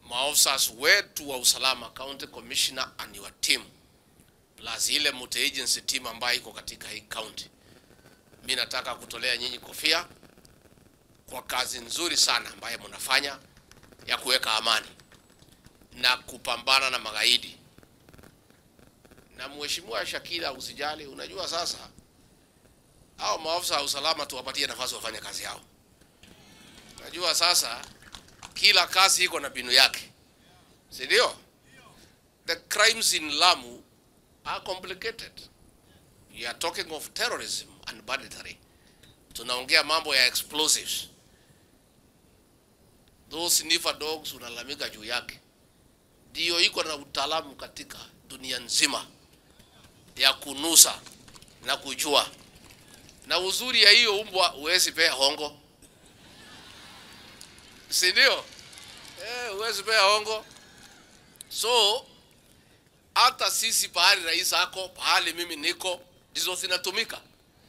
maofficers wetu wa usalama, county commissioner and your team plus ile multi agency team ambayo iko katika hii county, mi nataka kutolea nyinyi kofia kwa kazi nzuri sana ambayo mnafanya ya kuweka amani na kupambana na magaidi. Na mheshimiwa Shakila, usijali, unajua sasa hao maafisa wa usalama tuwapatie nafasi wafanye kazi yao. Unajua sasa kila kazi iko na binu yake, si ndio? The crimes in Lamu are complicated. You are talking of terrorism and banditry. Tunaongea mambo ya explosives. Those sniffer dogs unalalamika juu yake, ndio iko na utaalamu katika dunia nzima ya kunusa na kujua. Na uzuri ya hiyo umbwa huwezi pea hongo, si ndio? Eh, huwezi pea hongo. So hata sisi pahali rais ako, pahali mimi niko, ndizo zinatumika.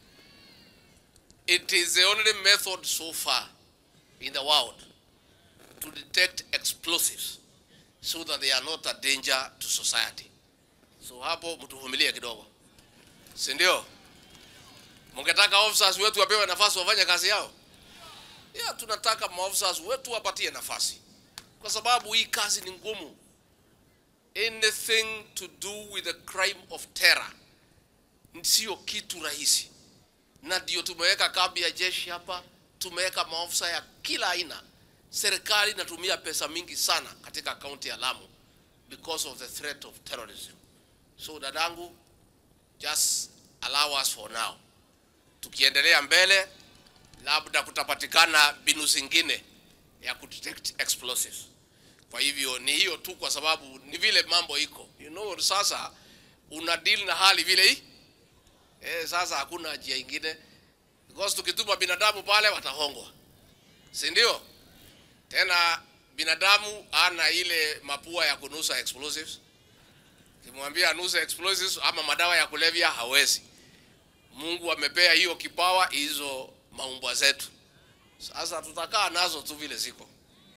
It is the only method so far in the world to detect explosives so that they are not a danger to society. So hapo mtuvumilie kidogo, si ndio? Mungetaka officers wetu wapewe nafasi wafanye kazi yao? Ya, tunataka maofficers wetu wapatie nafasi, kwa sababu hii kazi ni ngumu. Anything to do with the crime of terror sio kitu rahisi, na ndio tumeweka kambi ya jeshi hapa, tumeweka maofisa ya kila aina. Serikali inatumia pesa mingi sana katika kaunti ya Lamu because of the threat of terrorism. So dadangu, just allow us for now. Tukiendelea mbele, labda kutapatikana mbinu zingine ya kudetect explosives. Kwa hivyo ni hiyo tu, kwa sababu ni vile mambo iko, you know, sasa una deal na hali vile hii eh, sasa hakuna njia ingine, because tukituma binadamu pale watahongwa, si ndio? Tena binadamu ana ile mapua ya kunusa explosives. Kimwambia anuse explosives ama madawa ya kulevya hawezi. Mungu amepea hiyo kipawa hizo maumbwa zetu. Sasa tutakaa nazo tu vile ziko.